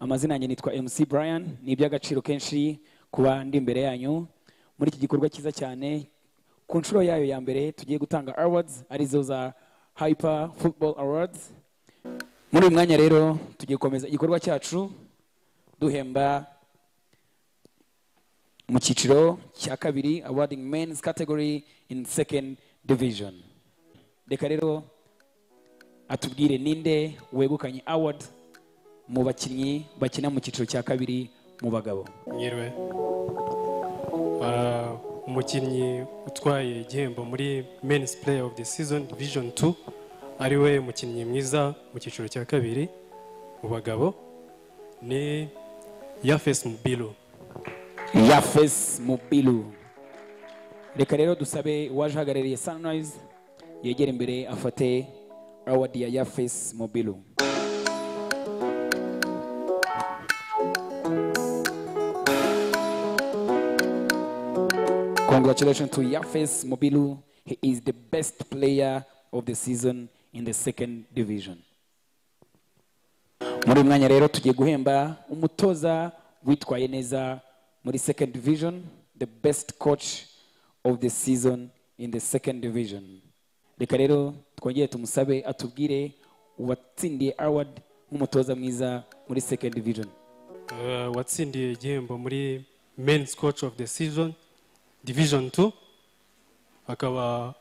amazina yanjye nitwa mc brian ni iby'agaciro kenshi kuba ndi imbere yanyu muri iki gikorwa cyiza cyane ku nshuro yayo ya mbere tugiye gutanga awards arizo za hyper football awards muri uyu mwanya rero tugiye gukomeza igikorwa cyacu duhemba mu cyiciro cya kabiri awarding men's category in second division reka rero atubwire ninde wegukanye award mu bakinnyi bakina mu cyiciro cya kabiri mu bagabo nyirwe Ah, umukinnyi utwaye igihembo muri men's player of the season division 2 ariwe mukinnyi mwiza mu cyiciro cya kabiri mu bagabo ni yafes mubilo yafes mubilu reka rero dusabe uwaje uhagarariye sunrise yegera imbere afate award ya yafes mubilu congratulations to yafes mubilu he is the best player of the season in the second division muri uyu mwanya rero tugiye guhemba umutoza witwaye neza muri second division the best coach of the season in the second division reka rero twongere tumusabe atubwire uwatsindiye award nk'umutoza mwiza muri second division Ah, watsindiye igihembo muri men's coach of the season division 2 akaba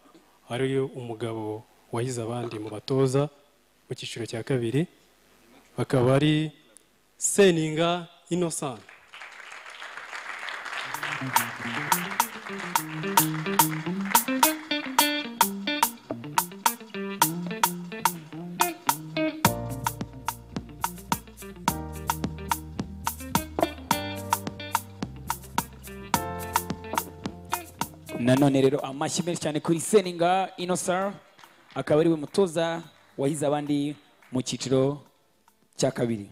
ari umugabo wahize abandi mu batoza mu cyiciro cya kabiri akaba ari seninga innocent nanone rero amashyi menshi cyane kuri seninga inosar akaba ariwe mutoza wahize abandi mu cyiciro cya kabiri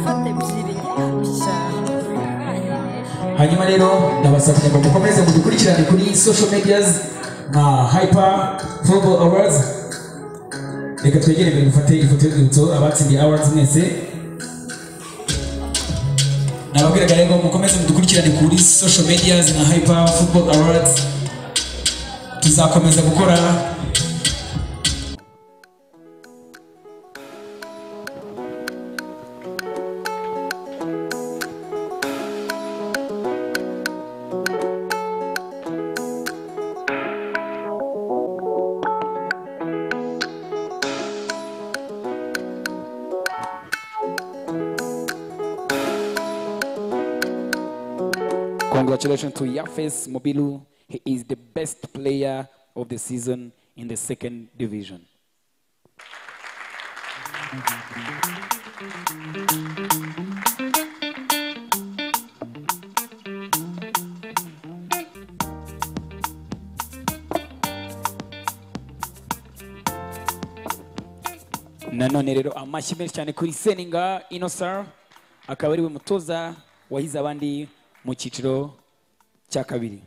fata ebyiri cyane hanyuma rero ndabasabye ngo mukomeze mudukurikirane kuri social medias nka hyper global awards reka twegere imbere dufate ifoto y'urwibutso abatsindiye awards mwese nababwiraga rero ngo mukomeze mudukurikirane kuri social medias nka hyper football awards tuzakomeza gukora Congratulations to Yafes Mobilu. He is the best player of the season in the second division. nanone rero amashyi menshi cyane kuri seninga inosar akaba ariwe mutoza wahize abandi mu cyiciro cya kabiri